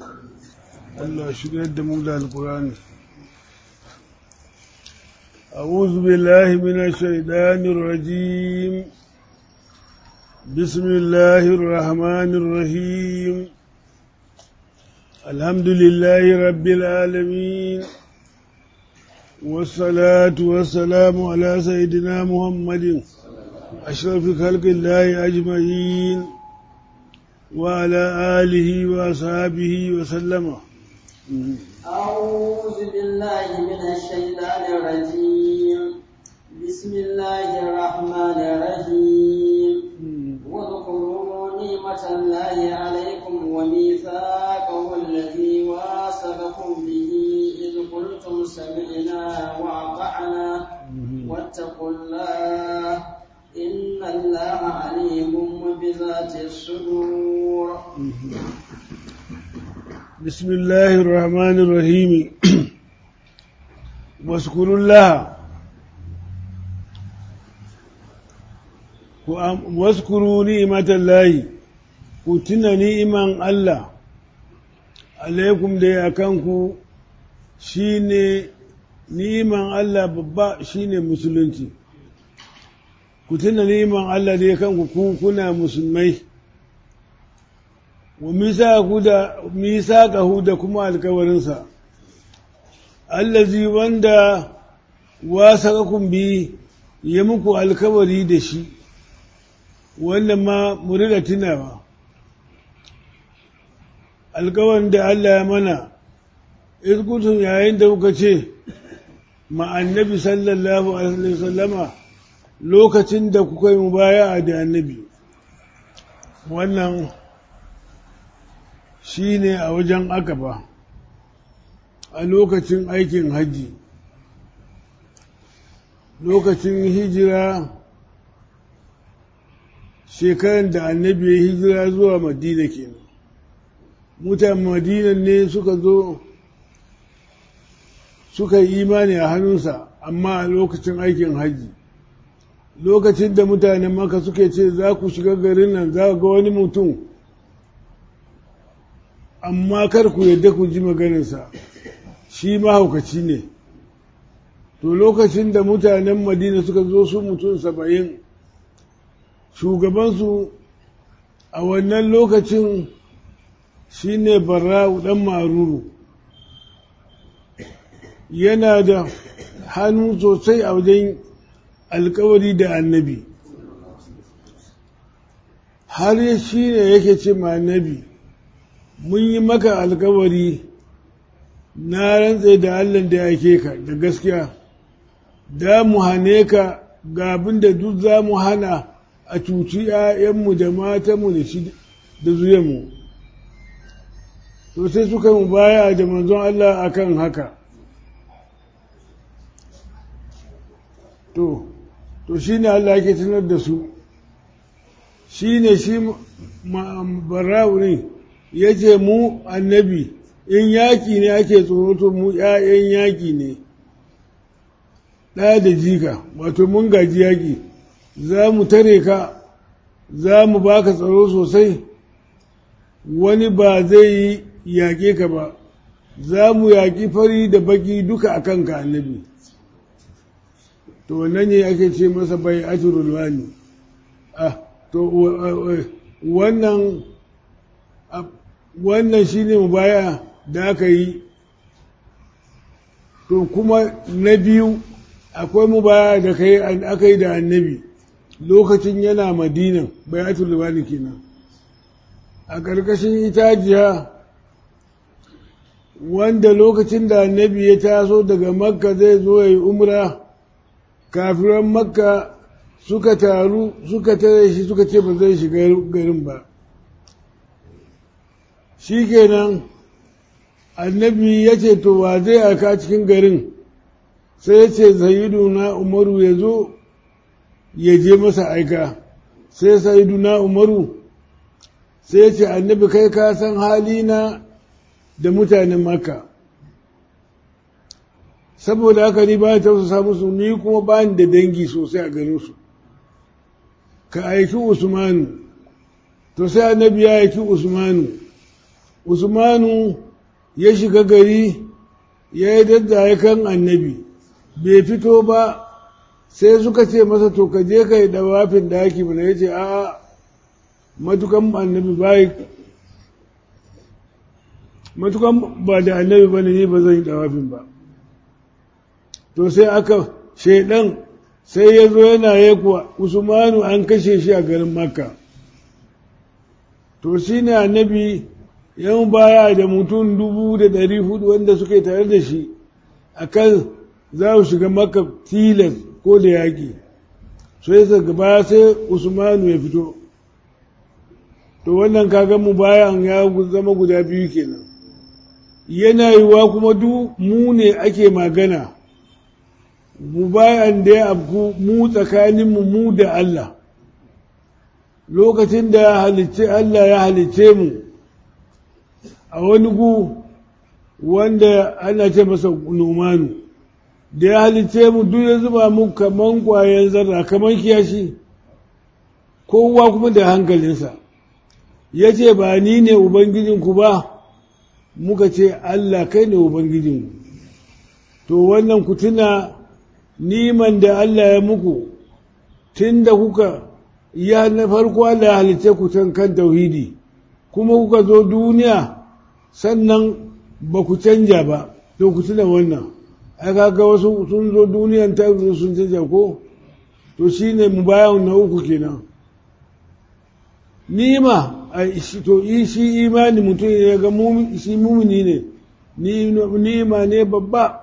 Allah shigar da mu da alkurani أعوذ بالله من الشيطان الرجيم بسم الله الرحمن الرحيم الحمد لله رب العالمين والصلاة والسلام على سيدنا محمد أشرف خلق الله أجمعين وعلى آله وأصحابه وسلم أعوذ بالله من الشيطان الرجيم بسم الله الرحمن الرحيم واذكروا نعمة الله عليكم وميثاقه الذي واثقكم به إذ قلتم سمعنا وأطعنا واتقوا الله إن الله عليم بذات الصدور بسم الله الرحمن الرحيم واذكروا الله واذكروا نعمة الله كتنا نعما الله عليكم دي أكانكو shine niman Allah babba shine musulunci ku tuna niman Allah da ya kanku ku kuna musulmai wa misaqahu da kuma alkawarinsa allazi wanda wasaqakum bi ya muku alkawari da shi wanda ma murida tunawa alkawarin da Allah ya mana izkutun yayin da kuka ce ma annabi sallallahu alaihi wasallama lokacin da kuka yi mubaya'a da annabi wannan shi ne a wajen akaba a lokacin aikin hajji lokacin hijira shekaran da annabi ya hijira zuwa madina kenan mutan madina ne suka zo suka yi imani a hannunsa amma a lokacin aikin hajji lokacin da mutanen maka suke ce za ku shiga garin nan za ga wani mutum amma kar ku yadda ku ji maganinsa shi mahaukaci ne to lokacin da mutanen madina suka zo su mutum saba'in shugabansu a wannan lokacin shi ne barra'u ɗan maruru yana da hannu sosai a wajen alkawari da annabi har shi ne yake ce ma annabi mun yi maka alkawari na rantse da Allah da yake ka da gaskiya da mu hane ka ga abin da duk za mu hana a cuci ‘ya'yanmu da matanmu da shi da zuyanmu to sai suka mu baya da manzon Allah akan haka to to shi ne Allah yake tunar da su shi ne shi bara'u ne ya ce mu annabi in yaƙi ne ake tsoro to mu ‘ya'yan yaƙi ne ɗaya da jika wato mun gaji yaƙi za mu tare ka za mu baka tsaro sosai wani ba zai yi yaƙe ka ba za mu yaƙi fari da baki duka a kanka annabi to wannan ne ake ce masa bai ajirulwani ah to wannan wannan shi ne mubaya da aka yi to kuma na biyu akwai mubaya da aka yi da annabi lokacin yana madinan bayatul libani kenan a ƙarƙashin itajiya wanda lokacin da annabi ya taso daga makka zai zo ya yi umra kafiran makka suka taru suka tare shi suka ce ba zai shiga garin ba shi kenan annabi ya ce to wa zai aka cikin garin sai ya ce na umaru ya zo ya je masa aika sai na umaru sai ya ce annabi kai ka san halina da mutanen maka saboda haka ni ba ta tausasa musu ni kuma ba ni da dangi sosai a garinsu ka aiki usmanu to sai annabi ya aiki usmanu usmanu ya shiga gari ya yi daddaye kan annabi bai fito ba sai suka ce masa to ka je ka yi dawafin daki mana ya ce a matukan annabi bai matukan ba da annabi ba ne ba zan yi dawafin ba to sai aka shaidan sai ya zo yana ya kuwa usmanu an kashe shi a garin makka to shi ne annabi yan baya da mutum dubu da ɗari hudu wanda suka yi tare da shi a kan za su shiga makka tilas ko da yaƙi sai daga baya sai usmanu ya fito to wannan kaga mu bayan ya zama guda biyu kenan yana yiwa kuma duk mu ne ake magana mu bayan da ya abku mu tsakaninmu mu da Allah lokacin da halicce Allah ya halicce mu a wani gu wanda ana ce masa nomanu da ya halicce mu duk ya zuba mu kaman kwayan zarra kaman kiyashi kowa kuma da hankalinsa ya ce ba ni ne ubangijinku ba muka ce Allah kai ne ubangijinku to wannan ku tuna niman da Allah ya muku tun da kuka ya na farko Allah ya halice ku can kan tauhidi kuma kuka zo duniya sannan ba ku canja ba to ku tuna wannan ai kaga wasu sun zo duniyan ta sun canja ko to shine mu bayan na uku kenan nima to shi imani mutum ya ga shi mumini ne nima ne babba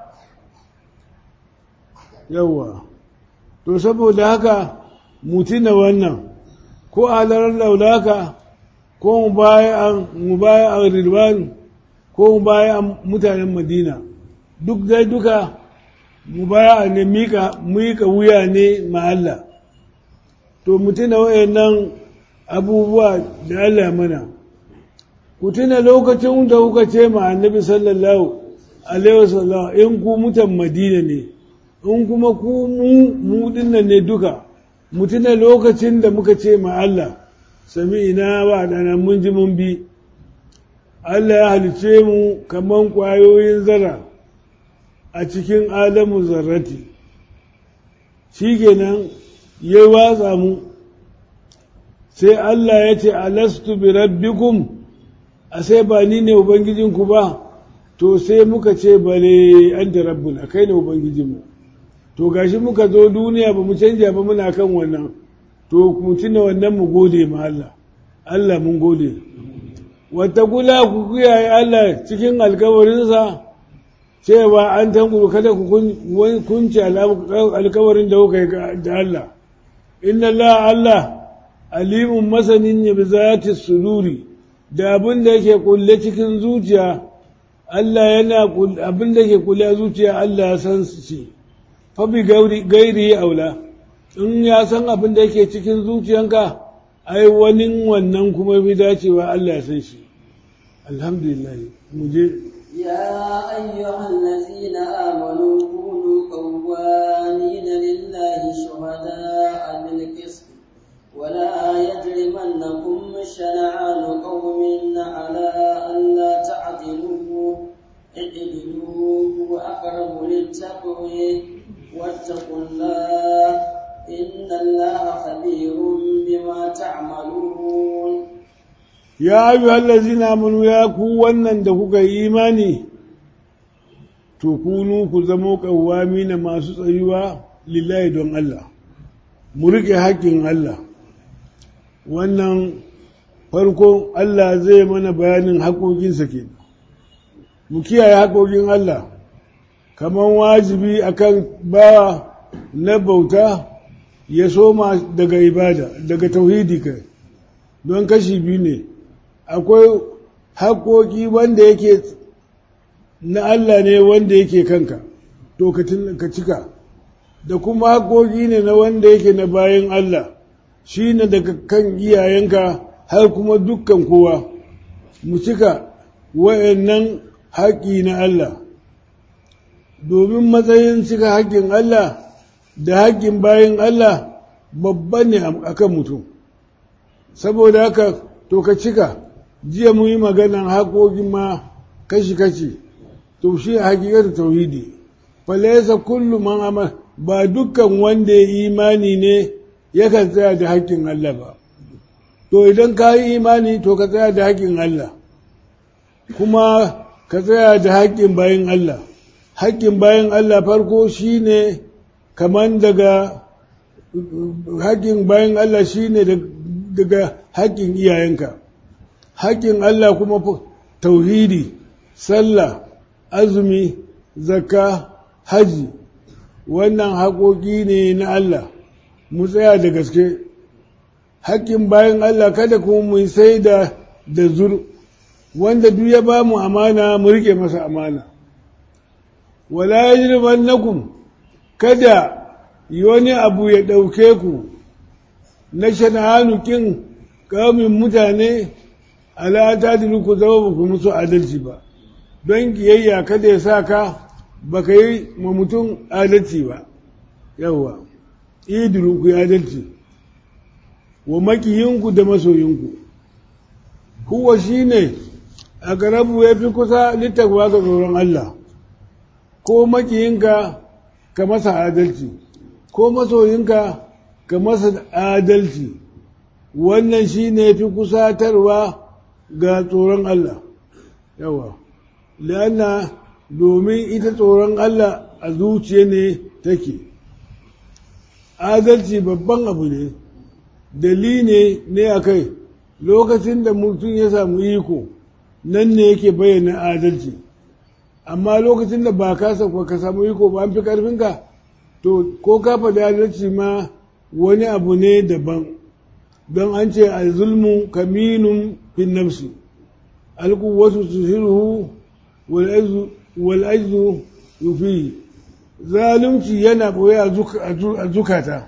yawwa to saboda haka mutuna wannan ko alarar laulaka ko mu baya a rilwan ko mu baya a mutanen madina duk dai duka mu baya a ne mika wuya ne ma Allah to mutuna wayannan abubuwa da Allah mana ku tuna lokacin da kuka ce ma annabi sallallahu alaihi wasallam in ku mutan madina ne in kuma ku mu mu dinnan ne duka mu tuna lokacin da muka ce ma Allah sami ina wa dana mun ji mun bi Allah ya halice mu kaman kwayoyin zara a cikin adamu zarrati shikenan ya watsa mu sai Allah ya ce alastu bi rabbikum a sai ba ni ne ubangijinku ba to sai muka ce bale an da rabbuna kai ne ubangijinmu to gashi muka zo duniya ba mu canja ba muna kan wannan to mu tuna wannan mu gode ma Allah Allah mun gode wata kula ku kiyaye Allah cikin alkawarinsa cewa an tanguru kada ku kunce alkawarin da kuka yi da Allah inna Allah Allah alimun masanin ya bi zati suduri da abin da yake kulle cikin zuciya Allah yana abin da ke kulle a zuciya Allah ya san shi fa bi gairi aula in ya san abin da yake cikin zuciyanka ai wani wannan kuma bi dacewa Allah ya san shi alhamdulillah mu je يا أيها الذين آمنوا كونوا قوامين لله شهداء بالقسط ولا يجرمنكم شنعان قوم على ألا تعدلوا اعدلوا وأقرب للتقوى واتقوا الله إن الله خبير بما تعملون ya ayu allazina amanu ya ku wannan da kuka yi imani to kunu ku zamo kawami na masu tsayuwa lillahi don Allah mu rike haƙƙin Allah wannan farko Allah zai mana bayanin haƙoƙinsa ke mu kiyaye haƙoƙin Allah kamar wajibi akan bawa na bauta ya soma daga ibada daga tauhidi kai don kashi biyu ne akwai haƙoƙi wanda yake na Allah ne wanda yake kanka to ka cika da kuma haƙoƙi ne na wanda yake na bayan Allah shi ne daga kan iyayenka har kuma dukkan kowa mu cika wa'annan haƙi na Allah domin matsayin cika haƙƙin Allah da haƙƙin bayan Allah babban ne a kan mutum saboda haka to ka cika jiya mu yi maganan haƙoƙin ma kashi-kashi to shi hakikar tauhidi falaisa kullu man amal ba dukkan wanda ya imani ne yakan tsaya da haƙƙin Allah ba to idan ka yi imani to ka tsaya da haƙƙin Allah kuma ka tsaya da haƙƙin bayan Allah haƙƙin bayan Allah farko shine kaman daga haƙƙin bayan Allah shine daga haƙƙin iyayenka haƙƙin Allah kuma tauhidi sallah azumi zakka haji wannan haƙoƙi ne na Allah mu tsaya da gaske haƙƙin bayan Allah kada kuma mu sai da da zur wanda duk ya ba mu amana mu rike masa amana wala yajrimannakum kada wani abu ya ɗauke ku na shana'anu kin kamin mutane ala ta ku zama ba ku musu adalci ba don kiyayya kada ya sa ka ba ka yi ma mutum adalci ba yawwa idiru ku adalci wa makiyinku da masoyinku kuwa shi ne a garabu ya fi kusa littafa ga tsoron Allah ko makiyinka ka masa adalci ko masoyinka ka masa adalci wannan shi ne fi kusatarwa ga tsoron Allah yawa lana domin ita tsoron Allah a zuciya ne take adalci babban abu ne dalili ne a kai lokacin da mutum ya samu iko nan ne yake bayyana adalci amma lokacin da ba ka ka samu iko ba an fi karfinka to ko ka faɗi adalci ma wani abu ne daban don an ce a zulmu kaminun fin nafsi alkuwatu tuhiruhu wal ajzu yufi zalunci yana ɓoye a zukata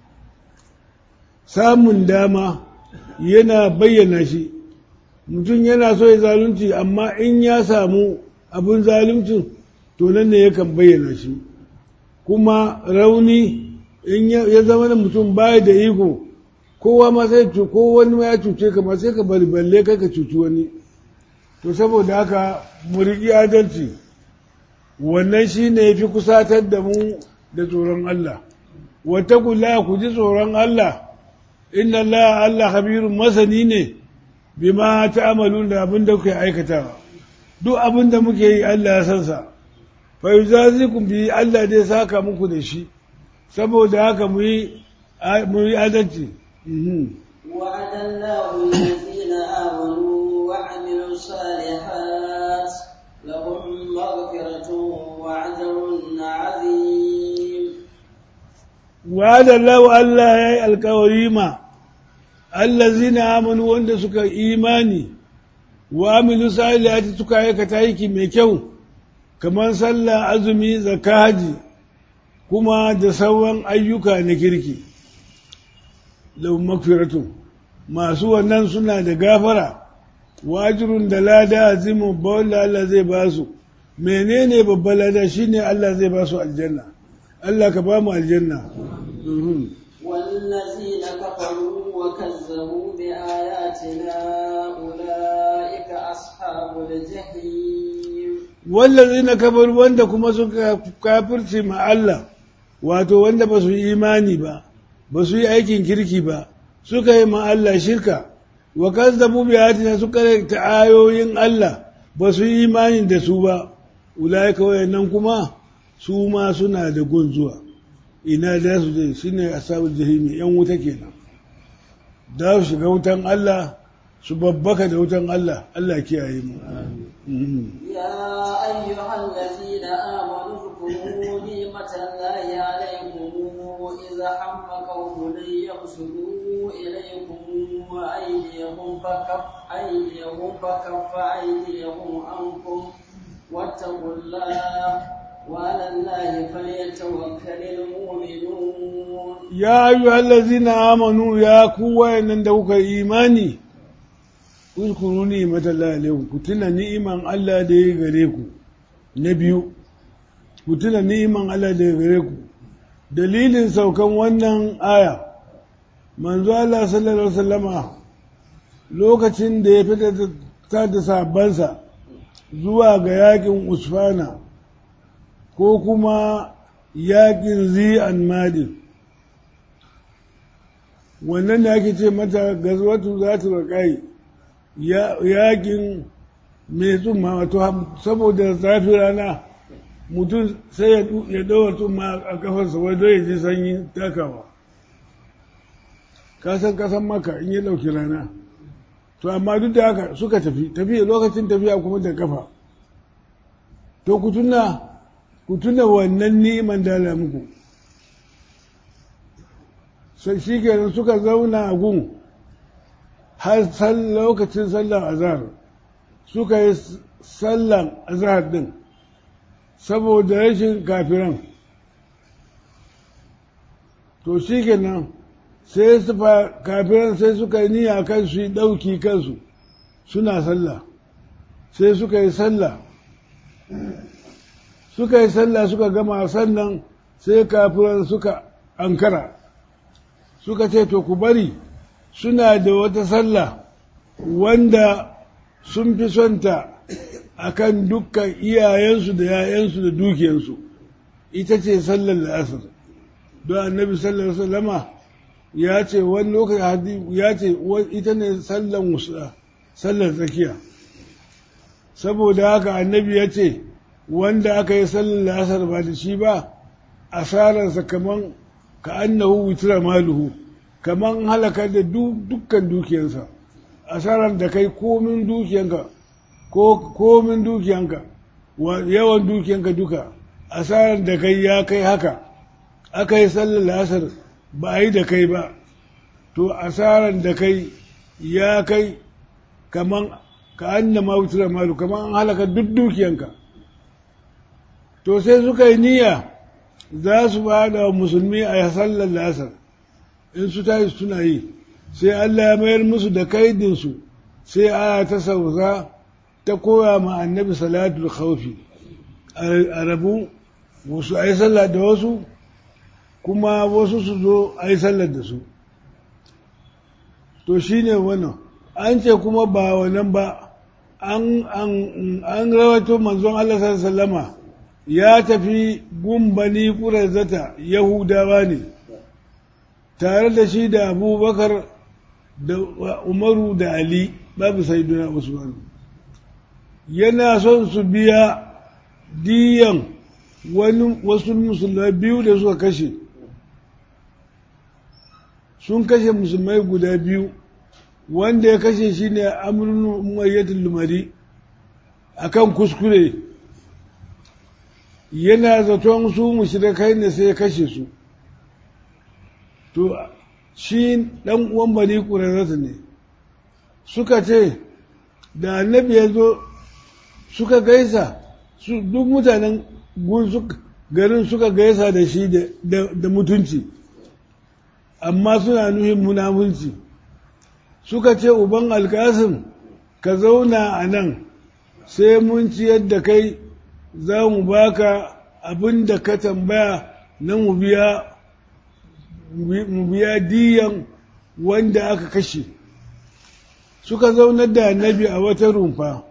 samun dama yana bayyana shi mutum yana so ya zalunci amma in ya samu abin zaluncin to nan ne yakan bayyana shi kuma rauni in ya zama da mutum baya da iko kowa ma sai ko wani ma ya cuce ka ma sai ka bari balle kai ka cuci wani to saboda haka mu riƙi adalci wannan shi ne ya fi kusatar da mu da tsoron Allah wata kula ku ji tsoron Allah inna Allah Allah habirun masani ne bima ta'amalu da abin da kuke aikatawa duk abin da muke yi Allah ya san sa fa yuzazikum bi Allah dai saka muku da shi saboda haka mu yi mu yi adalci وعد الله الذين آمنوا وعملوا الصالحات لهم مغفرة وعجر عظيم وعد الله ألا يأي الكوريما الذين آمنوا وأن سكا إيماني وعملوا صالحات سكا يكتايكي ميكو كمان صلى أزمي زكاجي kuma da sauran ayyuka na kirki lau makfiratu masu wannan suna da gafara wajirun da lada azimu bawalla Allah zai ba su menene babban lada shine Allah zai ba su aljanna Allah ka ba mu aljanna والذين كفروا وكذبوا بآياتنا أولئك أصحاب الجحيم والذين كفروا wanda kuma suka kafirce ma Allah wato wanda ba su yi imani ba ba su yi aikin kirki ba suka yi ma Allah shirka wa kazzabu bi ayatina suka ta ayoyin Allah ba su yi imani da su ba ulaika wayannan kuma su ma suna da gun zuwa ina da su je shine ashabul jahimi yan wuta kenan da su shiga wutan Allah su babbaka da wutan Allah Allah kiyaye mu يا أيها الذين آمنوا اذكروا نعمة الله عليكم إذا هم قوم أن يبسطوا إليكم أيديهم فكف أيديهم فكف أيديهم عنكم واتقوا الله وعلى الله فليتوكل المؤمنون يا أيها الذين آمنوا يا قوة إن دوك إيماني اذكروا نعمة الله عليكم كتنا نعمة الله دي غريكم نبيو كتنا نعمة الله دي غريكم dalilin saukan wannan aya manzo Allah sallallahu alaihi wasallama lokacin da ya fita ta da sabansa zuwa ga yakin usfana ko kuma yakin zi'an madin wannan da ake ce mata gazwatu za ta raƙai yakin mai tsumma wato saboda zafi rana mutum sai ya ɗaura tsumma a kafarsa wadda ya ji sanyi takawa kasan kasan maka in ya ɗauki rana to amma duk da haka suka tafi tafiya lokacin tafiya kuma da kafa to ku tuna ku tuna wannan ni'iman da muku sai shi kenan suka zauna a gun har lokacin sallar azhar suka yi sallan azhar din saboda rashin kafiran to shi kenan sai su kafiran sai suka yi niyya kan su yi ɗauki kansu suna sallah sai suka yi sallah suka yi sallah suka gama sannan sai kafiran suka ankara suka ce to ku bari suna da wata sallah wanda sun fi sonta a kan dukkan iyayensu da yayansu da dukiyansu ita ce sallar la'asar don annabi sallar sallama ya ce wani lokaci ya ce ita ne sallar musa sallar tsakiya saboda haka annabi ya ce wanda aka yi sallar la'asar ba da shi ba asararsa kaman ka annahu witra maluhu kaman halakar da dukkan dukiyarsa asarar da kai komin dukiyanka ko komin dukiyanka yawan dukiyanka duka asarar da kai ya kai haka aka yi sallar lasar ba a yi da kai ba to asarar da kai ya kai kaman ka anna mawutura malu kaman an halaka duk dukiyanka to sai suka yi niyya za su ba da musulmi a sallar lasar in su tashi suna yi sai Allah ya mayar musu da kaidinsu sai aya ta sauka ta koya ma annabi salatul khawfi a rabu wasu a yi sallah da wasu kuma wasu su zo a yi sallar da su to shi ne wannan an ce kuma ba wannan ba an rawato manzon Allah sallama ya tafi gumbani zata yahudawa ne tare da shi da abubakar da umaru da ali babu saiduna usman yana son su biya diyan wani wasu musulmai biyu da suka kashe sun kashe musulmai guda biyu wanda ya kashe shi ne amurin umayyatul lumari akan kuskure yana zaton su mushrikai ne sai ya kashe su to shi ɗan uwan bani ƙurarrata ne suka ce da annabi ya zo suka gaisa su duk mutanen garin suka gaisa da shi da mutunci amma suna nuhin munafunci suka ce uban alkasim ka zauna a nan sai mun ciyar da kai za mu baka abin da ka tambaya na mu biya mu biya diyan wanda aka kashe suka zaunar da annabi a wata rumfa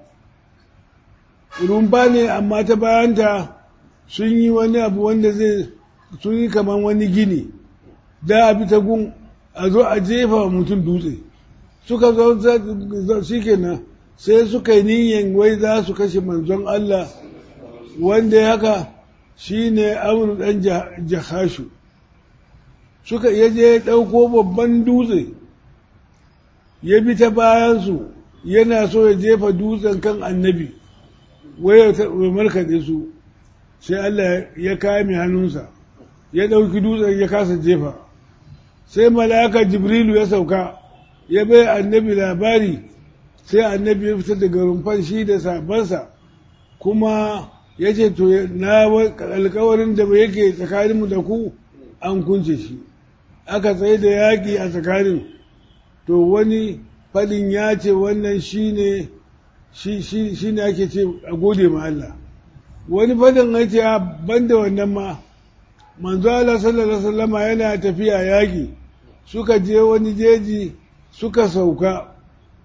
rumfa ne amma ta bayanta sun yi wani abu wanda zai sun yi kamar wani gini da a bi ta gun a zo a jefa wa mutum dutse suka zo shi kenan sai suka yi niyan wai za su kashe manzon Allah wanda ya haka shi ne amur ɗan jahashu suka iya je ɗauko babban dutse ya bi ta bayansu yana so ya jefa dutsen kan annabi wai ya markaɗe su sai Allah ya kame hannunsa ya ɗauki dutsen ya kasa jefa sai mala'aka jibrilu ya sauka ya bai annabi labari sai annabi ya fitar daga rumfan shi da sabansa kuma ya ce to na alkawarin da yake tsakaninmu da ku an kunce shi aka tsaye da yaƙi a tsakanin to wani fadin ya ce wannan shi ne shi ne ake ce a gode ma Allah wani fadin ya ce ban da wannan ma manzo Allah sallallahu alaihi wasallama yana tafiya yaƙi suka je wani jeji suka sauka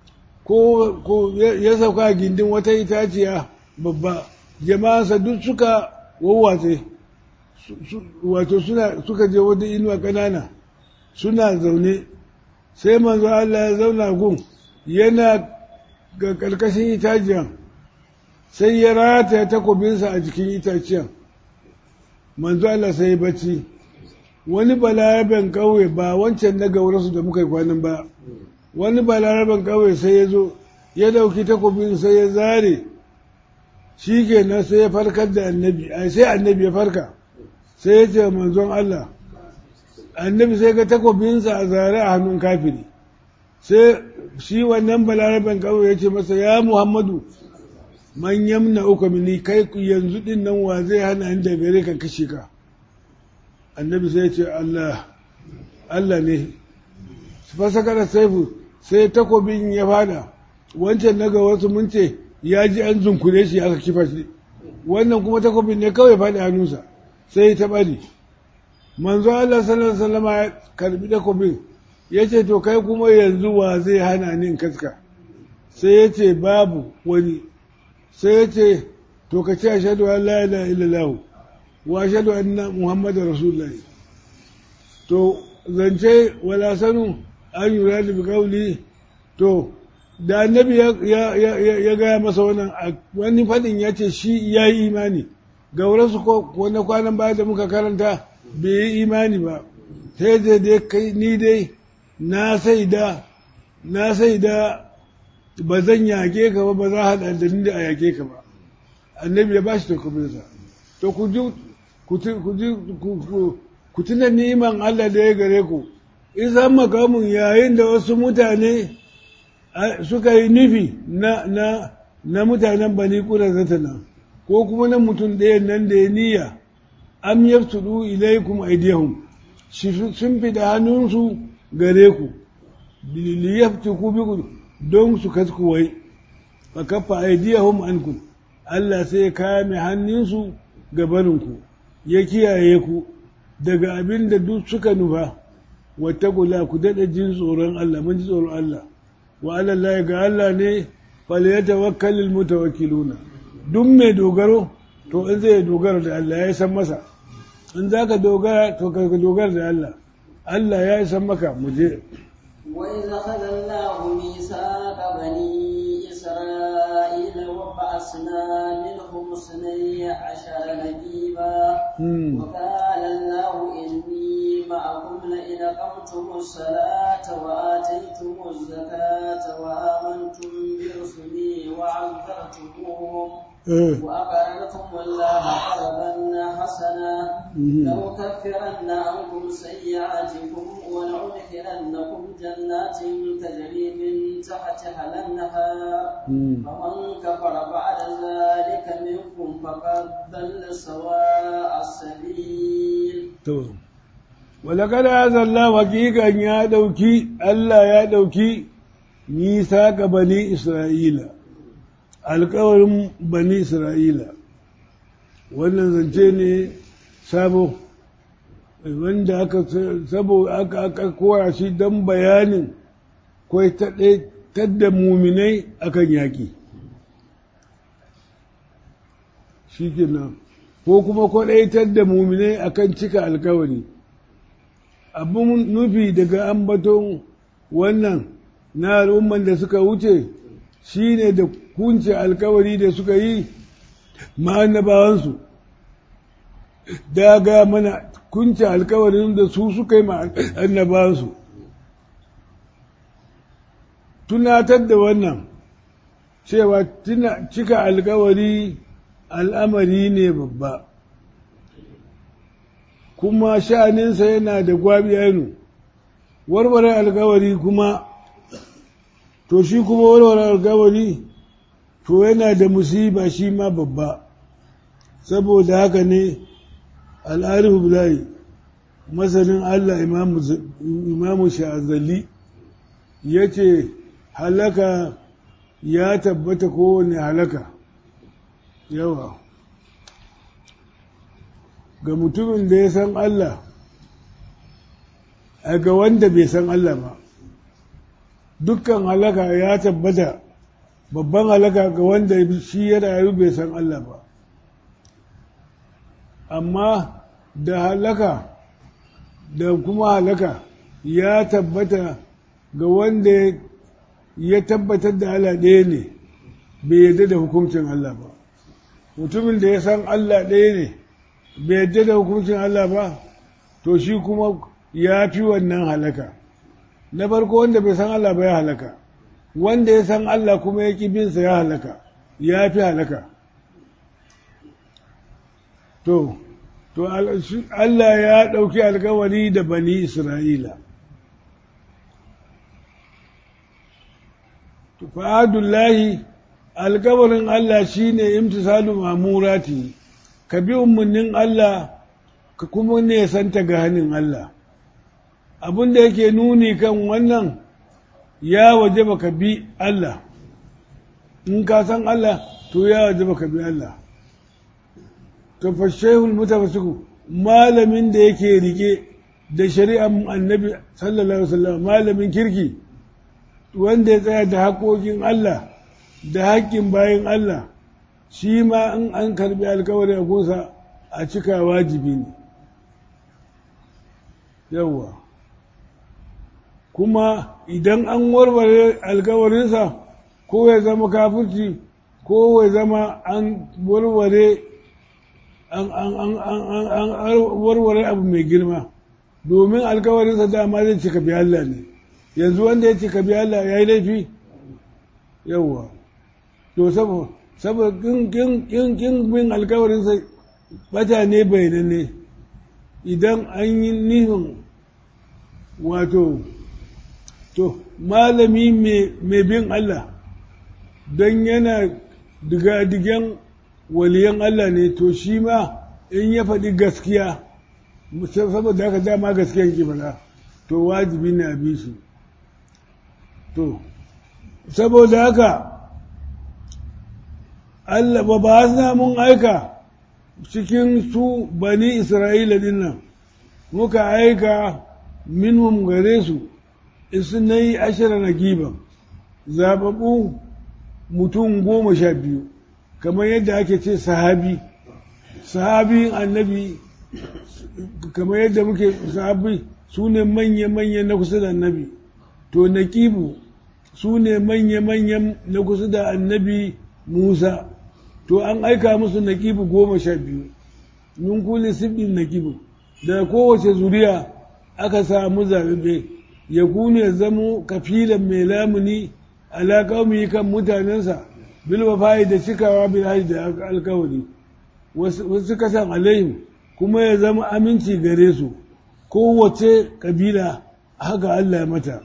ko ya sauka a gindin wata itaciya babba jama'ansa duk suka wawwatse wato suka je wata inuwa ƙanana suna zaune sai manzo Allah ya zauna gun yana ga ƙarƙashin itaciyan sai ya rataya takobinsa a jikin itaciyan manzo Allah sai ya bacci wani balaraben ƙauye ba wancan na gaurasu da muka yi kwanan ba wani balaraben ƙauye sai ya zo ya ɗauki takobin sai ya zare shi kenan sai ya farkar da annabi sai annabi ya farka sai ya ce manzon Allah annabi sai ga takobinsa a zare a hannun kafiri sai shi wannan balaraben ƙauye ya ce masa ya muhammadu man yamna uka mini kai yanzu din nan wa zai hana ni da gare ka kashe ka annabi sai ya ce Allah Allah ne fasakar saifu sai takobin ya fada wancan naga wasu mun ce ya ji an zunkure shi aka kifa shi wannan kuma takobin ne kawai faɗi hannunsa sai ta bari manzo Allah sallallahu alaihi wasallam ya karbi takobin ya ce to kai kuma yanzu wa zai hana ni in kaska sai ya ce babu wani sai ya ce to ka ce ashhadu an la ilaha illallah wa ashhadu anna muhammadar rasulullah to zance wala sanu an yura da kauli to da annabi ya gaya masa wannan wani fadin ya ce shi ya yi imani gaurasu ko wani kwanan baya da muka karanta bai yi imani ba sai da dai kai ni dai na sai da na sai da ba zan yake ka ba ba za a haɗa da ni da a yake ka ba annabi ya ba shi takobinsa to ku ji ku tuna niman Allah da ya gare ku isan makamun yayin da wasu mutane suka yi nufi na, na, na mutanen bani ƙura zatana ko kuma na mutum ɗaya nan da ya niyya am yaftudu ilaikum aydihum sun fi da hannunsu gare ku liyaftiku biku don su kaskuwai fa kafa aydihum ankum Allah sai ya kame hannunsu gabaninku ya kiyaye ku daga abin da duk suka nufa wata kula ku daɗa jin tsoron Allah mun ji tsoron Allah wa Allah ga Allah ne fal ya tawakkalil mutawakkiluna duk mai dogaro to in zai dogara da Allah ya san masa in za ka dogara to ka dogara da Allah Allah ya san maka mu je وإذ أخذ الله ميثاق بني إسرائيل وبعثنا منهم اثني عشر نقيبا وقال الله إني معكم لئن أقمتم الصلاة وآتيتم الزكاة وآمنتم برسلي وعذرتموهم وأقرضتم الله قرضا حسنا لأكفرن عنكم سيئاتكم ولأدخلنكم جنات تجري من تحتها الأنهار فمن كفر بعد ذلك منكم فقد ضل سواء السبيل ولقد هذا الله حقيقة يا دوكي الله يا دوكي ميثاق بني إسرائيل alkawarin bani isra'ila wannan zance ne sabo wanda aka sabo aka aka koya shi don bayanin kwai da muminai akan yaƙi shi kenan ko kuma kwaɗaitar da muminai akan cika alkawari abin nufi daga ambaton wannan na al'umman da suka wuce shi ne da kunce alkawari da suka yi ma'annabawansu daga mana kunce alkawarin da su suka yi ma'annabawansu tunatar da wannan cewa cika alkawari al'amari ne babba kuma sha'aninsa yana da gwabiyanu warware alkawari kuma to shi kuma warware alkawari to yana da musiba shi ma babba saboda haka ne al'arifu bulayi masanin Allah imamu sha'azali ya ce halaka ya tabbata kowane halaka yawa ga mutumin da ya san Allah a ga wanda bai san Allah ba dukkan halaka ya tabbata babban halaka ga wanda shi ya rayu bai san Allah ba amma da halaka da kuma halaka ya tabbata ga wanda ya tabbatar da Allah ɗaya ne bai yarda da hukuncin Allah ba mutumin da ya san Allah ɗaya ne bai yarda da hukuncin Allah ba to shi kuma ya fi wannan halaka na farko wanda bai san Allah ba ya halaka wanda ya san Allah kuma ya ƙi binsa ya halaka ya fi halaka to to Allah ya ɗauki alkawari da bani Isra'ila fa'adullahi alkawarin Allah shine imtisalu mamurati ka bi umarnin Allah ka kuma ne santa ga hannun Allah abin da yake nuni kan wannan ya waje ka bi Allah in ka san Allah to ya waje ka bi Allah to fa shehul mutawassiku malamin da yake rike da shari'ar annabi sallallahu alaihi wasallam malamin kirki wanda ya tsaya da haƙoƙin Allah da haƙƙin bayan Allah shi ma in an karbi alkawari a kusa a cika wajibi ne yawwa kuma idan an warware alkawarinsa ko ya zama kafirci ko ya zama an warware an warware abu mai girma domin alkawarinsa dama zai cika bi Allah ne yanzu wanda ya cika bi Allah ya yi laifi yawwa to saboda kin bin alkawarinsa bata ne bayananne idan an yi nufin wato to malami mai bin Allah don yana diga-digen waliyan Allah ne to shi ma in ya faɗi gaskiya saboda haka dama gaskiyan ki faɗa to wajibi ne a bi shi to saboda haka Allah ba ba mun aika cikin su bani Isra'ila dinnan muka aika minhum gare su isnai ashara na giban zababu mutum goma sha biyu kamar yadda ake ce sahabi sahabin annabi kamar yadda muke sahabi su ne manya-manya na kusa da annabi to nakibu su ne manya-manya na kusa da annabi musa to an aika musu nakibu goma sha biyu nun kuli sibbin nakibu da kowace zuriya aka samu zaɓe ya kunu ya zamo kafilan mai lamuni alaƙaumi kan mutanensa bilwa fayi da cikawa bil haji da alkawari wasu kasan alaihim kuma ya zama aminci gare su kowace kabila haka Allah mata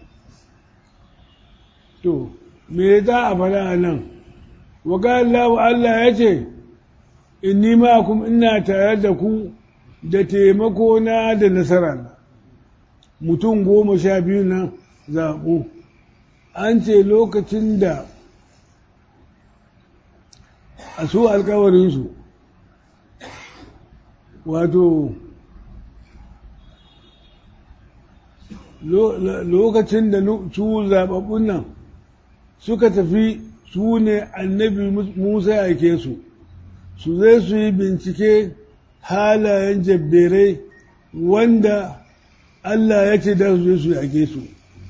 to me za a fara a nan waga Allah Allah ya ce inni ma'akum ina tare da ku da taimako na da nasara na mutum goma sha biyu na zaɓu an ce lokacin da a su alkawarinsu wato lokacin da su zaɓaɓɓun nan suka tafi su ne annabi musa ya ke su su zai su yi bincike halayen jabberai wanda Allah ya ce da su su yake su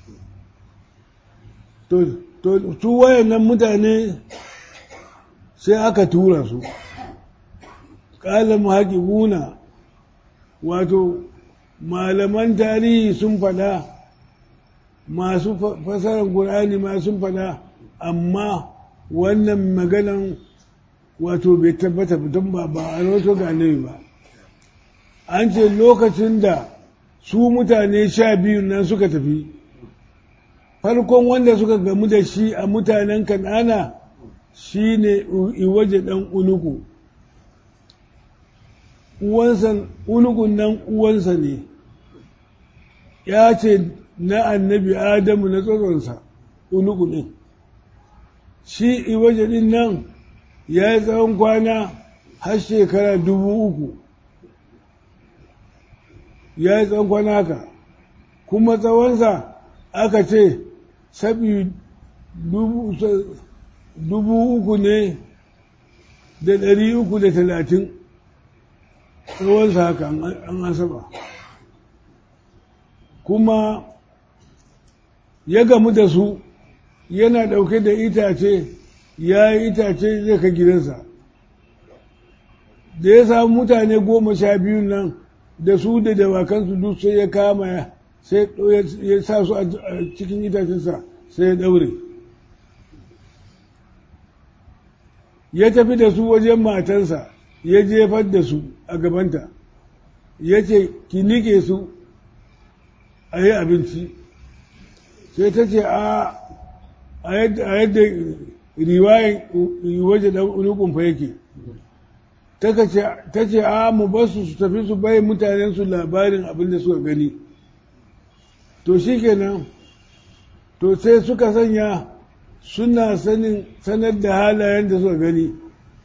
to su wayannan mutane sai aka tura su ƙalam haƙiƙuna wato malaman tarihi sun faɗa masu fasarar ƙur'ani ma sun faɗa amma wannan maganan wato bai tabbata don ba ba a roto ga ba an ce lokacin da su mutane sha biyu nan suka tafi farkon wanda suka gamu da shi a mutanen kan'ana shi ne iwaje ɗan unuku uwansa unukun nan uwansa ne ya ce na annabi adamu na tsoronsa unuku ɗin shi iwaje ɗin nan ya yi tsawon kwana har shekara dubu uku ya yi tsawon kwana haka kuma tsawonsa aka ce sabi dubu uku ne da ɗari uku da talatin tsawonsa haka an asaba kuma ya gamu da su yana ɗauke da itace ya yi itace zai ka gidansa da ya samu mutane goma sha biyu nan da su da dawakansu duk sai ya kama sai ya sa su a cikin itacensa sai ya ɗaure ya tafi da su wajen matarsa ya jefar da su a gabanta ya ce ki nike su a yi abinci sai ta ce a yadda riwayen waje da unukunfa yake ta ce a mu basu su tafi su bai mutanen su labarin abin da suka gani to shi kenan to sai suka sanya suna sanin sanar da halayen da suka gani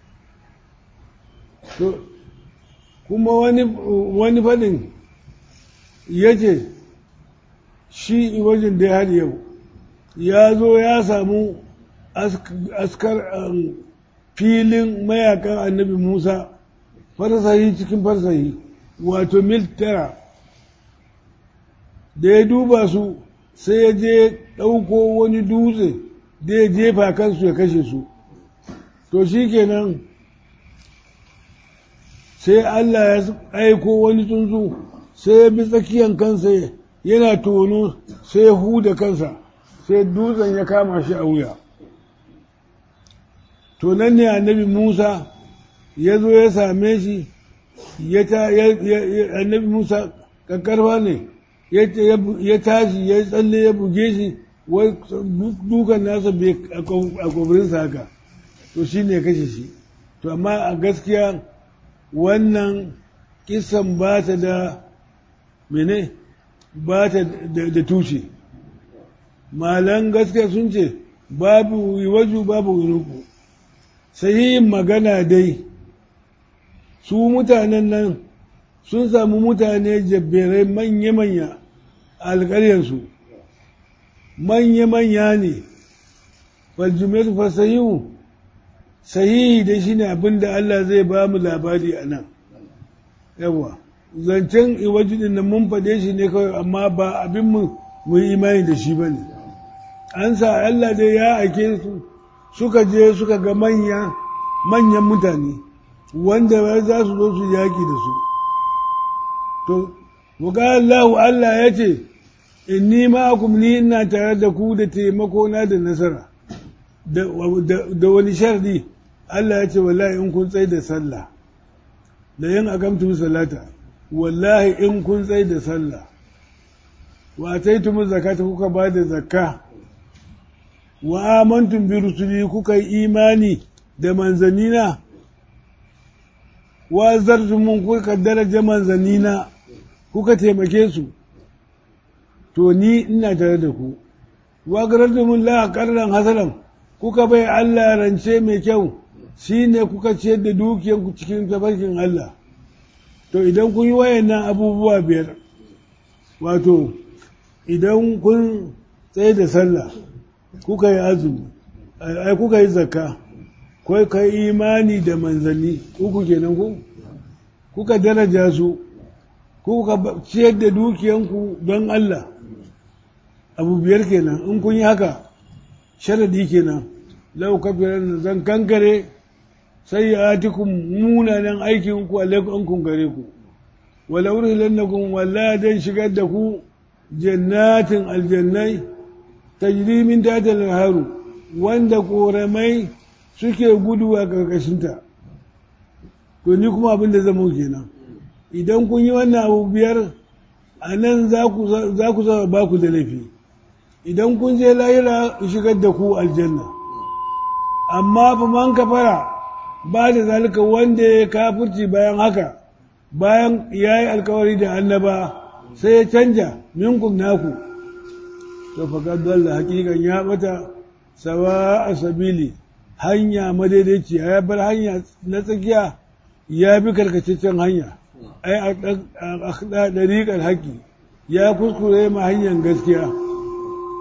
to kuma wani wani faɗin ya ce shi wajen da har yau ya zo ya samu askar filin mayakan annabi musa farsahi cikin farsahi wato mil tara da ya duba su sai ya je ɗauko wani dutse da ya jefa kansu ya kashe su to shi kenan sai Allah ya aiko wani tsuntsu sai ya bi tsakiyan kansa yana tono sai ya huda kansa sai dutsen ya kama shi a wuya to nan ne annabi Musa ya zo ya same shi annabi Musa kakkarfa ne ya tashi ya tsalle ya buge shi dukan nasa bai a kwabirinsa haka to shi ne kashe shi to amma a gaskiya wannan kisan ba ta da mene ba ta da tushe malan gaskiya sun ce babu waju babu winuku sahihin magana dai su mutanen nan sun samu mutane jabberai manya-manya a alƙaryarsu manya-manya ne faljumaitu fasahihu sahihi da shi ne abin da Allah zai ba mu labari a nan yawa zancen iwajidin nan mun faɗe shi ne kawai amma ba abin mu mu imani da shi ba ne an sa Allah dai ya ake su suka je suka ga manya manyan mutane wanda za su zo su yaƙi da su to muga Allah Allah ya ce inni ma'akum ni ina tare da ku da taimako na da nasara da wani shardi Allah ya ce wallahi in kun tsaye da sallah da yin akamtu salata wallahi in kun tsaye da sallah wa taitum zakata kuka ba da zakka wa amantum bi rusuli kuka yi imani da manzanina wa zartumun kuka daraja manzanina kuka taimake su to ni ina tare da ku wa garartumun la qarran hasalan kuka bai Allah rance mai kyau shine kuka ciyar da dukiyanku cikin tafarkin Allah to idan kun yi wayannan abubuwa biyar wato idan kun tsaye da sallah kuka yi azumi ai kuka yi zakka kai ka yi imani da manzanni uku kenan ku kuka daraja su kuka ciyar da dukiyanku don Allah abu biyar kenan in kun yi haka sharadi kenan lau kafiran zan kankare sai ya atikun munanan aikin ku alaikum kun gare ku wala urhilannakum walla dan shigar da ku jannatin aljannai tajri min tahtil haru wanda koramai suke gudu a karkashinta to ni kuma abin da zama kenan idan kun yi wannan abu biyar a nan za ku zama ba ku da laifi idan kun je lahira shigar da ku aljanna amma fa man kafara ba da zalika wanda ya kafirci bayan haka bayan ya yi alkawari da annaba sai ya canja minkum naku to faƙar dalla hakikan ya bata sawa a sabili hanya madaidaici ya bar hanya na tsakiya ya bi karkataccen hanya ai a ɗariƙar haƙi ya kuskure ma hanyar gaskiya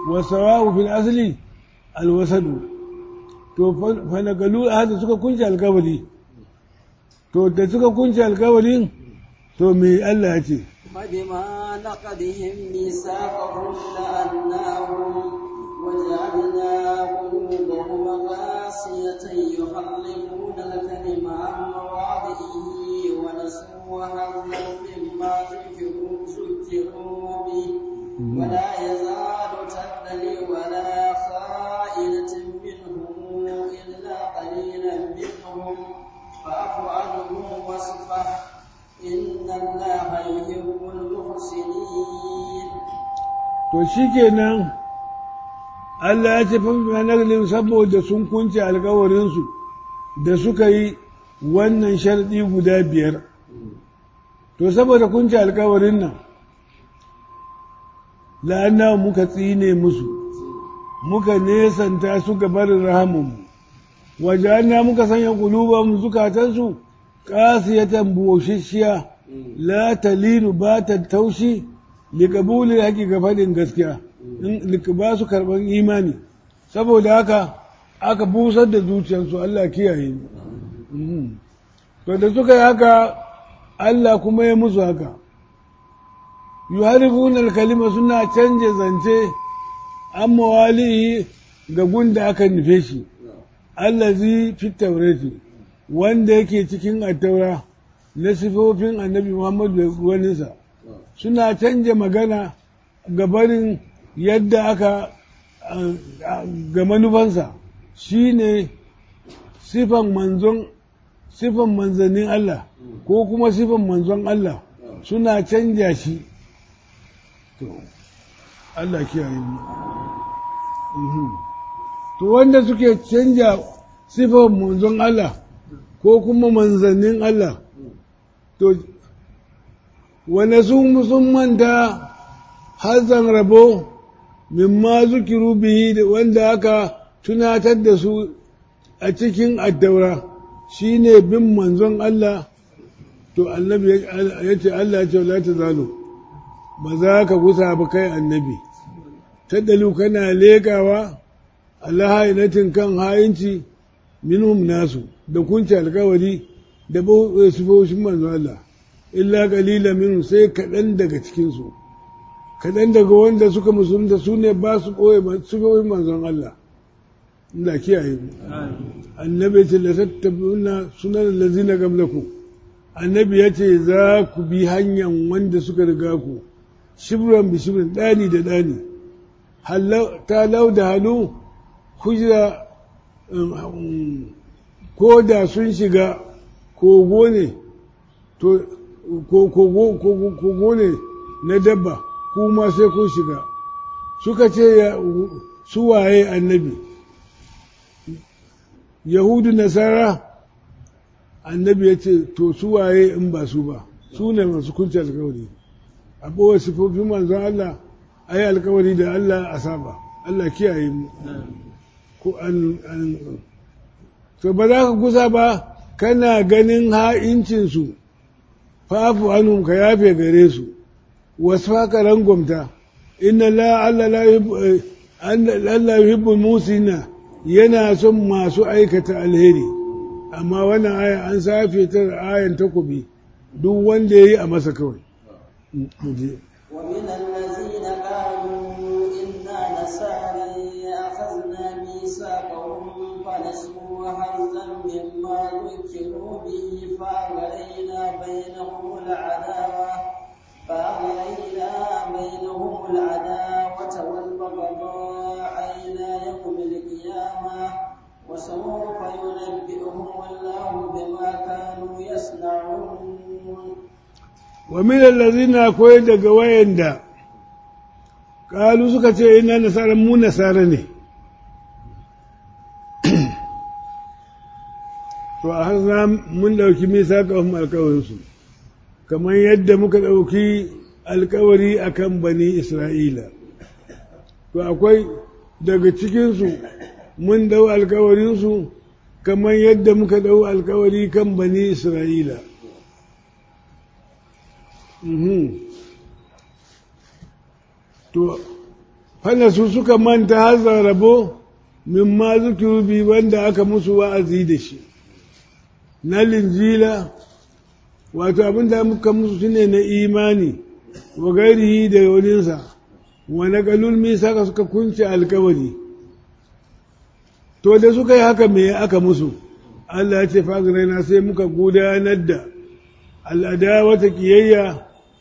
wasawa'u fil asli alwasadu to fa nagalu hada suka kunce alkawari to da suka kunce alkawarin to me Allah ya ce فبما نقضهم ميثاقهم لأناهم وجعلنا قلوبهم قاسية يحرفون الكلم عن مواضعه ونسوا حظا مما ذكروا ذكروا به ولا يزال تبتلي ولا خائنة منهم إلا قليلا منهم فاعف عنهم واصفح إن الله يحب المحسنين to shikenan Allah ya ce fa naglin saboda sun kunce alkawarinsu da suka yi wannan sharɗi guda biyar to saboda kunce alkawarin nan la'anna muka tsine musu muka nesanta su ga barin rahamanmu wajen muka sanya kuluban zukatansu kasiyatan buwashishshiya la talinu ba ta taushi liƙabulin haƙi ga faɗin gaskiya ba su karɓar imani saboda haka aka busar da zuciyarsu Allah kiyaye to da suka yi haka Allah kuma ya musu haka yuharifuna kalima suna canje zance an mawalihi ga gunda aka nufe shi allazi fi taurati wanda yake cikin attaura na sifofin annabi Muhammadu da waninsa suna canja magana ga barin yadda aka ga manufansa shi ne sifan manzon sifan manzannin Allah ko kuma sifan manzon Allah suna canja shi to Allah kiyaye mu to wanda suke canja sifan manzon Allah ko kuma manzannin Allah to wane sun sun manta hazan rabo mimma zukiru bihi da wanda aka tunatar da su a cikin addaura shine bin manzon Allah to annabi ya ce Allah ya ce la ta zalo ba za ka gusa ba kai annabi taddalu kana lekawa Allah hainatin kan hayinci minhum nasu da kunci alkawari da sifofin manzon Allah illa kalila minhum sai kaɗan daga cikinsu kaɗan daga wanda suka musulunta su ne ba su ɓoye sifofin manzon Allah Allah kiyaye mu annabi ce la tattabuna sunan lazina qablakum annabi ya ce za ku bi hanyar wanda suka riga ku shibran bi shibran ɗani da ɗani ta lau da halu hujra ko da sun shiga kogo ne to kogo ne na dabba kuma sai kun shiga suka ce su waye annabi yahudu nasara annabi ya ce to su waye in ba su ba su ne masu kunci alkawari a ɓoye sifofin manzon Allah a yi alkawari da Allah a saba Allah kiyaye mu ko an to ba za ka kusa ba kana ganin ha'incinsu fafu anum ka yafe gare su wasu haka rangwamta inna la Allah yuhibbul musina yana son masu aikata alheri amma wannan aya an safe ta ayan takobi duk wanda ya yi a masa kawai ومن الذين قالوا إنا نصارى أخذنا ميثاقهم فنسوا حظا مما ذكروا به فأغرينا بينهم العداوة فأغرينا بينهم العداوة والبغضاء إلى يوم القيامة وسوف ينبئهم الله بما كانوا يصنعون wa min allazina akwai daga wayanda kalu suka ce ina nasara mu nasara ne to a har mun dauki misaqahum alkawarinsu kamar yadda muka dauki alkawari akan bani isra'ila to akwai daga cikinsu mun dau alkawarinsu kamar yadda muka dau alkawari kan bani isra'ila to fana su suka manta hazar rabo min ma zukiru bi wanda aka musu wa'azi da shi na linjila wato abin da muka musu shine na imani wa gairihi da waninsa wa na galul misaka suka kunce alkawari to da suka yi haka me aka musu Allah ya ce fagiraina sai muka gudanar da al'adawata kiyayya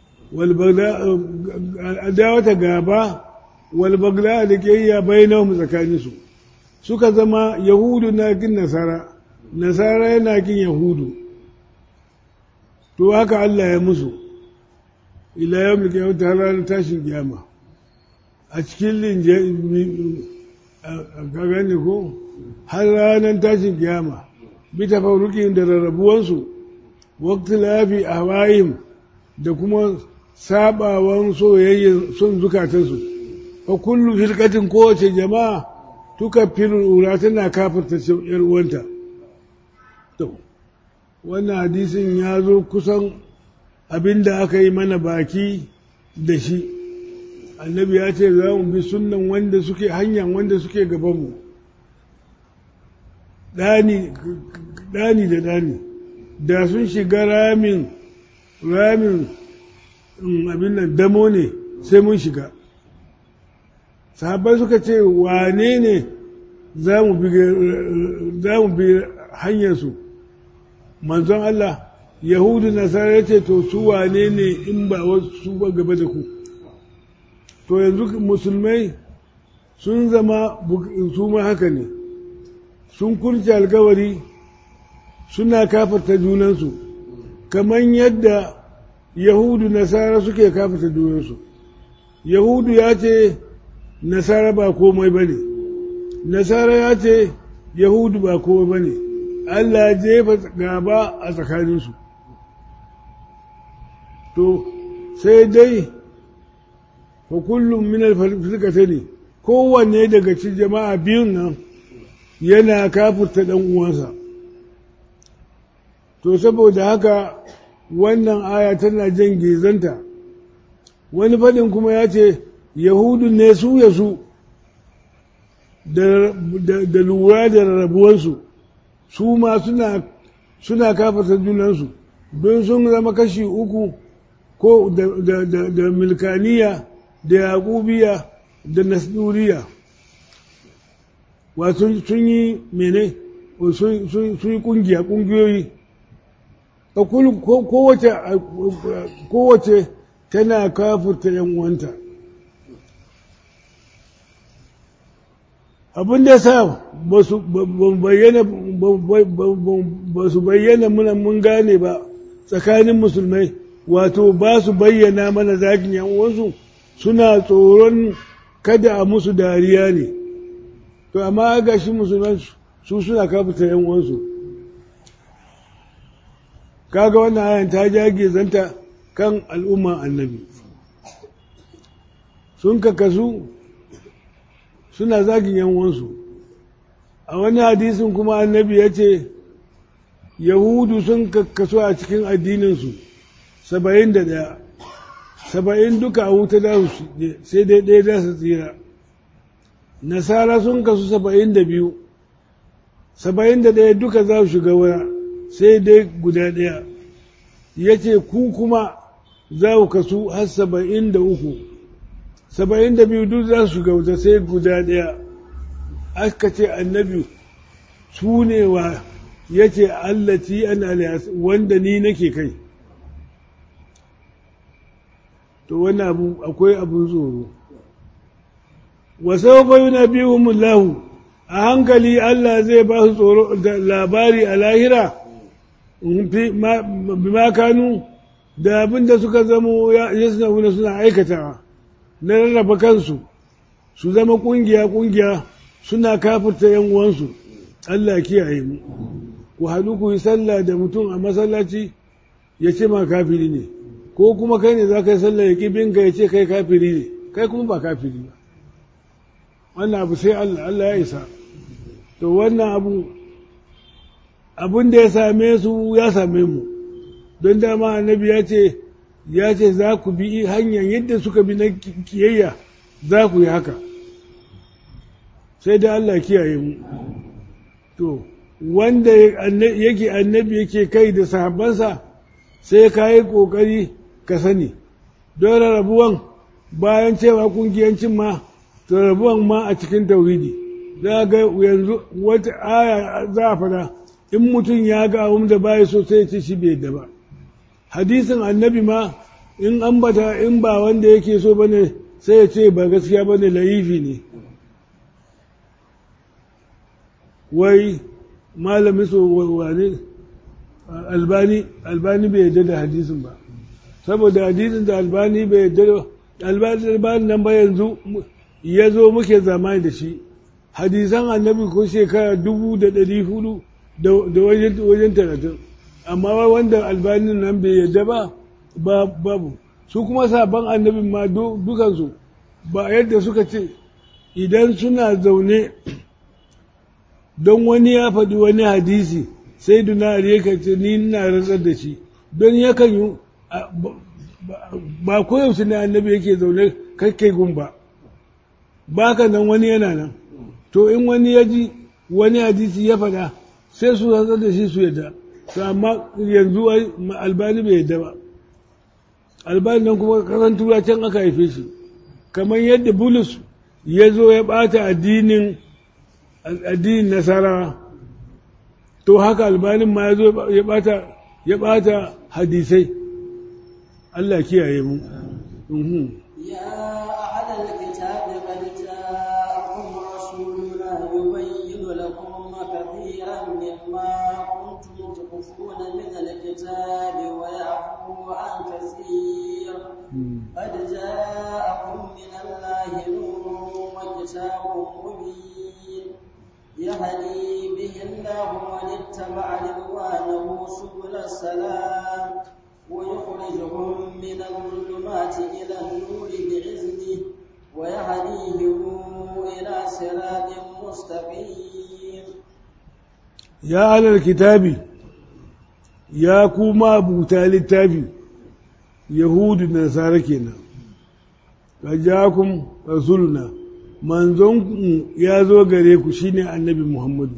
al'adawata gaba walbagla da kiyayya bainahum tsakaninsu suka zama yahudu na kin nasara nasara yana kin yahudu to haka Allah ya musu ila yau da kyau ta ranar tashin kiyama a cikin linje ka gane ko har ranar tashin kiyama bi tafarrukin da rarrabuwansu wakti lafi a wayim da kuma sabawan soyayyen son zukatansu fa kullu firkatin kowace jama'a tuka ura tana kafarta yar uwanta to wannan hadisin ya zo kusan abin da aka yi mana baki da shi annabi ya ce za mu bi sunnan wanda suke hanyar wanda suke gabanmu ɗani da ɗani da sun shiga ramin ramin abin nan damo ne sai mun shiga sahabbai suka ce wane ne za mu bi hanyarsu manzon Allah yahudu nasara ya ce to su wane ne in ba wasu ba gaba da ku to yanzu musulmai sun zama su ma haka ne sun kurce alkawari suna kafarta junansu kamar yadda yahudu nasara suke kafarta junansu yahudu ya ce nasara ba komai ba ne nasara ya ce yahudu ba komai ba ne allah jefa gaba a tsakaninsu to sai dai fa kullum min alfarkata ne kowanne daga cikin jama'a biyun nan yana kafurta ɗan uwansa to saboda haka wannan aya tana jan gezanta wani faɗin kuma ya ce yahudu ne su ya su da lura da rarrabuwarsu su ma suna kafata junansu don sun zama kashi uku ko da milkaniya da yaƙubiya da nasduriya wato sun yi mene sun yi ƙungiya ƙungiyoyi kowace tana kafurta ‘yan uwanta abin da sa ba su bayyana muna mun gane ba tsakanin musulmai wato ba su bayyana mana zagin ‘yan uwansu suna tsoron kada a musu dariya ne to amma ga shi musulmai su suna kafurta ‘yan uwansu kaga wannan ayan ta jage zanta kan al'umma annabi sun kakasu suna zagin yanwansu a wani hadisin kuma annabi ya ce yahudu sun kakasu a cikin addininsu saba'in da ɗaya saba'in duka a wuta da su sai dai ɗaya da su tsira nasara sun kasu saba'in da biyu saba'in da ɗaya duka za su shiga wura sai dai guda ɗaya ya ce ku kuma za ku kasu har saba'in da uku saba'in da biyu duk za su shiga wuta sai guda ɗaya aka ce annabi su ne wa ya ce allati an wanda ni nake kai to wani abu akwai abun tsoro wasau bayu na biyu mullahu a hankali Allah zai ba su tsoro da labari a lahira bima kanu da abin da suka zamo ya suna suna aikatawa na rarraba kansu su zama ƙungiya-ƙungiya suna kafirta yan uwansu Allah kiyaye mu ku haɗu ku yi sallah da mutum a masallaci ya ce ma kafiri ne ko kuma kai ne za ka yi sallah ya ƙi binka ya ce kai kafiri ne kai kuma ba kafiri ba wannan abu sai Allah Allah ya isa to wannan abu abin da ya same su ya same mu don dama annabi ya ce ya ce za ku bi hanyar yadda suka bi na kiyayya za ku yi haka sai da Allah kiyaye mu to wanda yake annabi yake kai da sahabbansa sai ka yi ƙoƙari ka sani don rabuwan bayan cewa kungiyancin ma to rabuwan ma a cikin tauhidi za ga yanzu wata aya za a fada in mutum ya ga abin da baya so sai ce shi bai yadda ba hadisin annabi ma in an bata in ba wanda yake so bane sai ya ce ba gaskiya bane laifi ne wai malami so wane albani albani bai yadda da hadisin ba saboda hadisin da albani bai yadda da albani nan ba yanzu ya zo muke zamani da shi hadisan annabi ko shekara dubu da ɗari hudu da wajen talatin amma wanda albanin nan bai yadda ba babu su kuma sabon annabin ma dukansu ba yadda suka ce idan suna zaune don wani ya faɗi wani hadisi sai duna ya ce ni na rantsar da shi don yakan yi ba koyaushe ne annabi yake zaune kakkai gun ba ba ka nan wani yana nan to in wani ya ji wani hadisi ya faɗa sai su rantsar da shi su yadda to amma yanzu albani bai yadda ba albani nan kuma kasan turacen aka haife shi kamar yadda bulus ya zo ya ɓata addinin addinin nasara to haka albanin ma ya zo ya ɓata hadisai Allah kiyaye mu يا أهل الكتاب قد جاءكم رسولنا يبين لكم كثيرا مما كنتم تخفون من الكتاب ويعفو عن كثير قد جاءكم من الله نور وكتاب مبين يهدي به الله من اتبع رضوانه سبل السلام ويخرجهم من الظلمات إلى النور بإذنه ويهديهم إلى صراط مستقيم يا أهل الكتاب يا كوما بوتا للتابي يهود النصارى كنا فجاءكم رسولنا manzon ya zo gare ku shine annabi Muhammadu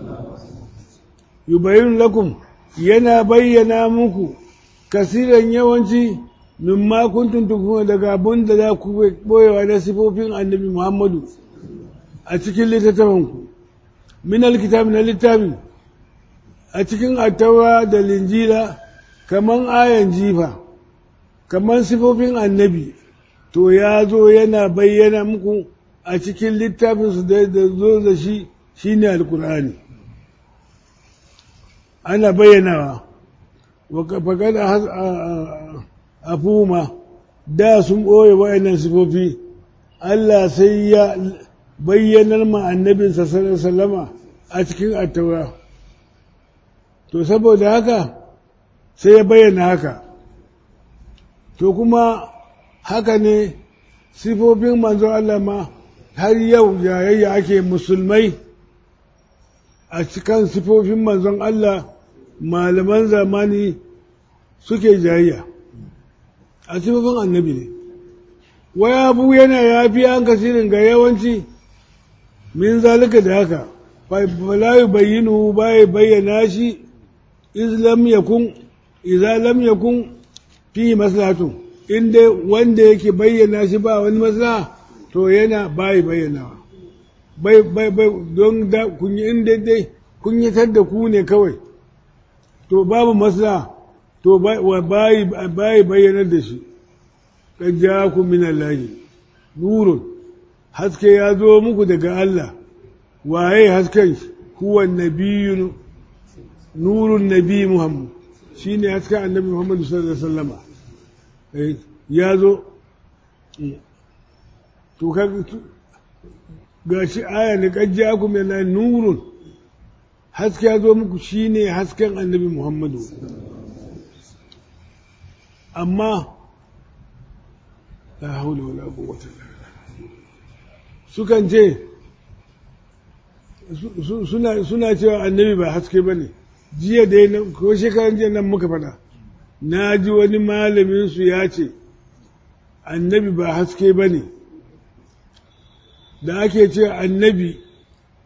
yubayin lakum yana bayyana muku kasiran yawanci mimma kuntum tukuna daga abin da za ku boyewa na sifofin annabi Muhammadu a cikin littattafanku min alkitab na littafi a cikin attawa da linjila kaman ayan jifa kaman sifofin annabi to ya zo yana bayyana muku a cikin littafinsu da zo da shi shine alkur'ani ana bayyanawa faƙad a fuma da sun ɓoye wa'annan sifofi Allah sai ya bayyanar ma annabinsa sallama a cikin attaura to saboda haka sai ya bayyana haka to kuma haka ne sifofin manzo Allah ma har yau yayayya ake musulmai a cikin sifofin manzon Allah malaman zamani suke jayayya a sifofin annabi ne waya abu yana yafi an kasirin ga yawanci min zalika da haka fala yubayyinu bai bayyana shi iz lam yakun idza lam yakun fi maslahatu inda wanda yake bayyana shi ba wani maslaha to yana bai bayyanawa bai bai bai don da kun yi inda dai kun yi da ku ne kawai to babu maslaha to bai bai bayyanar da shi kad ja'akum min Allah nurun haske ya zo muku daga Allah waye hasken huwa nabiyyu nurun nabi Muhammad shine hasken annabi Muhammad sallallahu alaihi wasallam ya zo to ga shi aya ne kajji aku mai na nurun haske ya zo muku shine hasken annabi muhammadu amma la haula wala quwwata sukan ce suna cewa annabi ba haske bane jiya da ko shekaran jiya nan muka faɗa na ji wani malaminsu ya ce annabi ba haske ba ne da ake ce annabi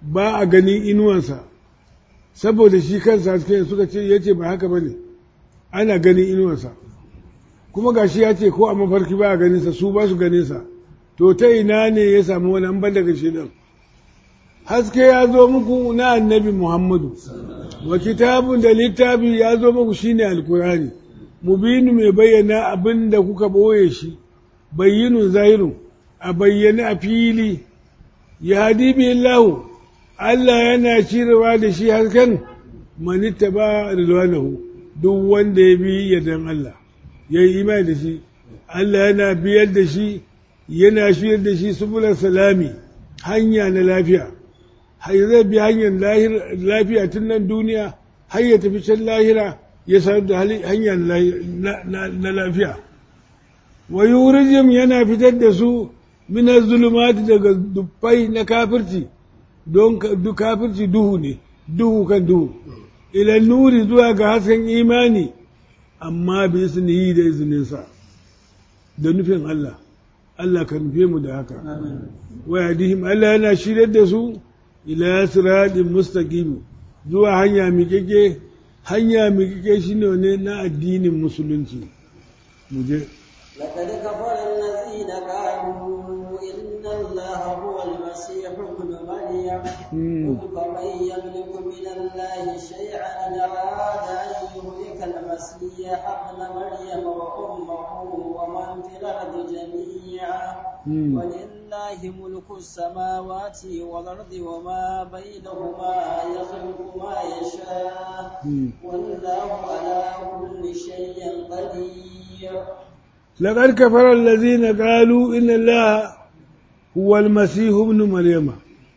ba a ganin inuwansa saboda shi kansa haske suka ce ya ce ba haka ba ne ana ganin inuwansa kuma gashi ya ce ko a mafarki ba a ganinsa su ba su ganinsa to ta ina ne ya samu wani an daga shaidan haske ya zo muku na annabi muhammadu wa kitabun da littafi ya zo muku shine alkurani mubinu mai bayyana abin da kuka ɓoye shi bayyinun zahirun a bayyane a fili ya hadi lahu Allah yana cirewa da shi hasken manitta ba rilwanahu duk wanda ya bi yardan Allah ya yi imani da shi Allah yana biyar da shi yana shirya da shi subular salami hanya na lafiya har zai bi hanyar lafiya tun nan duniya har ya tafi can lahira ya sanar da hanya na lafiya wa yurijim yana fitar da su minar zulumati daga dubbai na kafirci don kafirci duhu ne duhu kan duhu ilan nuri zuwa ga hasken imani amma bi yi da izininsa da nufin Allah Allah ka nufe mu da haka wa yadihim Allah yana shiryar da su ila siratin mustaqim zuwa hanya miƙeƙe hanya miƙeƙe shine ne na addinin musulunci mu je لقد كفر الذين قالوا إن الله هو المسيح ابن مريم قل فمن يملك من الله شيئا إن أراد أن يهلك المسيح ابن مريم وأمه ومن في الأرض جميعا ولله ملك السماوات والأرض وما بينهما يخلق ما يشاء والله على كل شيء قدير لقد كفر الذين قالوا إن الله هو المسيح ابن مريم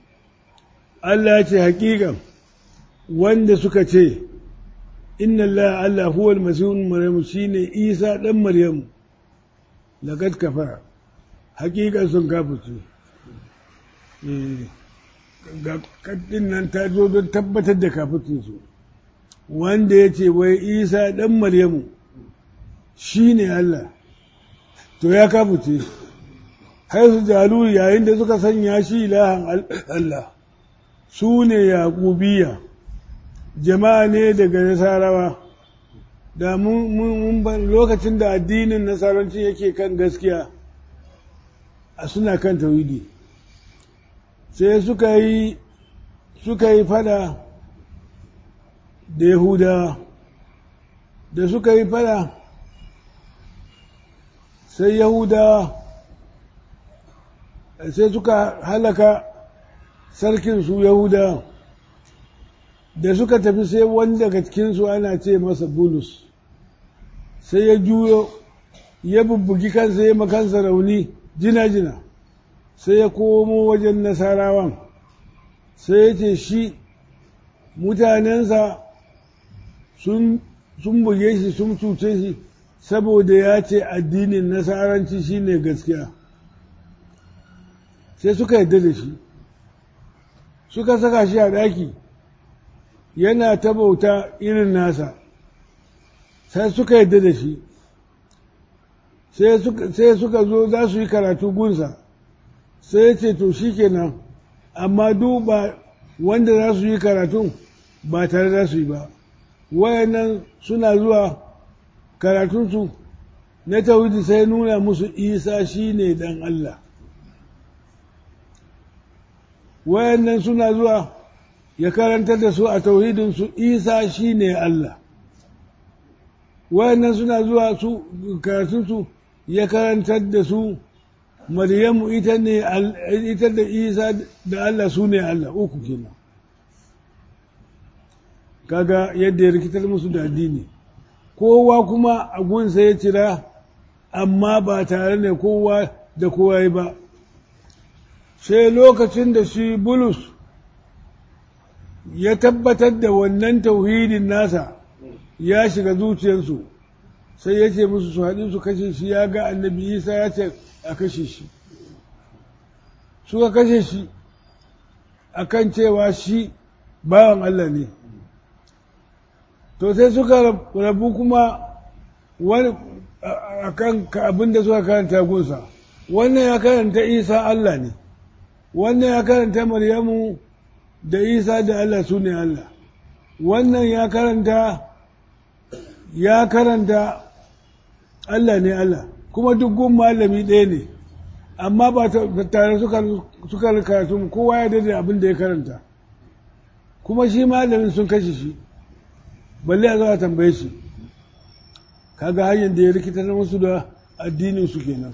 Allah ce haƙiƙan wanda suka ce inna Allah Allah huwa al-masihun Maryam shine Isa dan Maryam laqad kafara haƙiƙan sun kafirce eh ga kaddin nan ta zo don tabbatar da kafircin su wanda ya ce wai Isa dan Maryamu shine Allah to ya kafirce har su jalu yayin da suka sanya shi ilahan Allah su ne yaƙubiya jama'a ne daga nasarawa da mun lokacin da addinin nasaranci yake kan gaskiya a suna kan tawhidi sai suka yi suka yi fada da yahudawa da suka yi fada sai yahudawa sai suka halaka sarkin su yahuda da suka tafi sai wani daga cikinsu ana ce masa bulus sai ya juyo ya bubbugi kansa ya makansa rauni jina-jina sai ya komo wajen nasarawan sai ya ce shi mutanensa sun buge shi sun cuce shi saboda ya ce addinin nasaranci shine gaskiya sai suka yarda da shi suka saka shi a ɗaki yana ta bauta irin nasa sai suka yadda da shi sai suka zo za su yi karatu gunsa sai ya ce to shi kenan amma duba wanda za su yi karatun ba tare za su yi ba wayannan suna zuwa karatunsu na tawhidi sai nuna musu isa shi ne dan Allah wayannan suna zuwa ya karantar da su a tauhidinsu isa shi ne Allah wayannan suna zuwa su karatunsu ya karantar da su maryamu ita ne ita da isa da Allah su ne Allah uku kenan kaga yadda ya rikitar musu da addini kowa kuma a gunsa ya cira amma ba tare da kowa da kowa ba sai lokacin da shi bulus ya tabbatar da wannan tauhidin nasa ya shiga zuciyarsu sai ya ce musu su haɗu su kashe shi ya ga annabi isa ya ce a kashe shi suka kashe shi akan cewa shi bawan Allah ne to sai suka rabu kuma wani akan abin da suka karanta gunsa wannan ya karanta isa Allah ne wannan ya karanta maryamu da isa da Allah su ne Allah wannan ya karanta ya karanta Allah ne Allah kuma duk gun malami ɗaya ne amma ba tare suka karatu kowa ya daidai abin da ya karanta kuma shi malamin sun kashe shi balle a zuwa tambaye shi kaga hanyar da ya rikita na wasu da addinin su kenan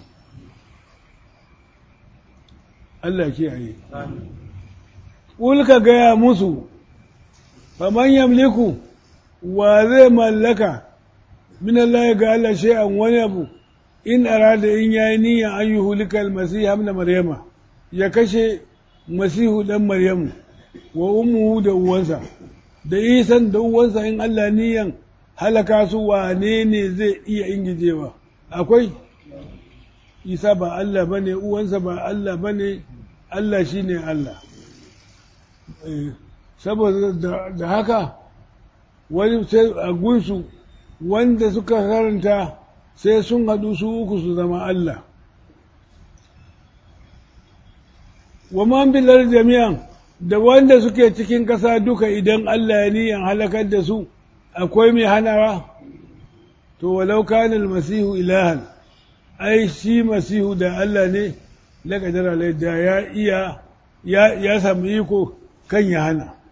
Allah kiyaye ƙul ka gaya musu faman yamliku wa zai mallaka min Allah ga Allah shay'an wani abu in arada in yayi niyyar an yi hulika almasiha ibn maryama ya kashe masihu dan maryamu wa ummuhu da uwansa da isan da uwansa in Allah niyan halaka su wane ne zai iya ingijewa akwai isa ba Allah bane uwansa ba Allah bane Allah shine Allah saboda da haka wani sai a gunsu wanda suka karanta sai sun haɗu su uku su zama Allah wa man bilar jami'an da wanda suke cikin ƙasa duka idan Allah ya niyan halakar da su akwai mai hanawa to walau kana masihu ilahan ai shi masihu da Allah ne laqadara da ya iya ya samu iko kan ya hana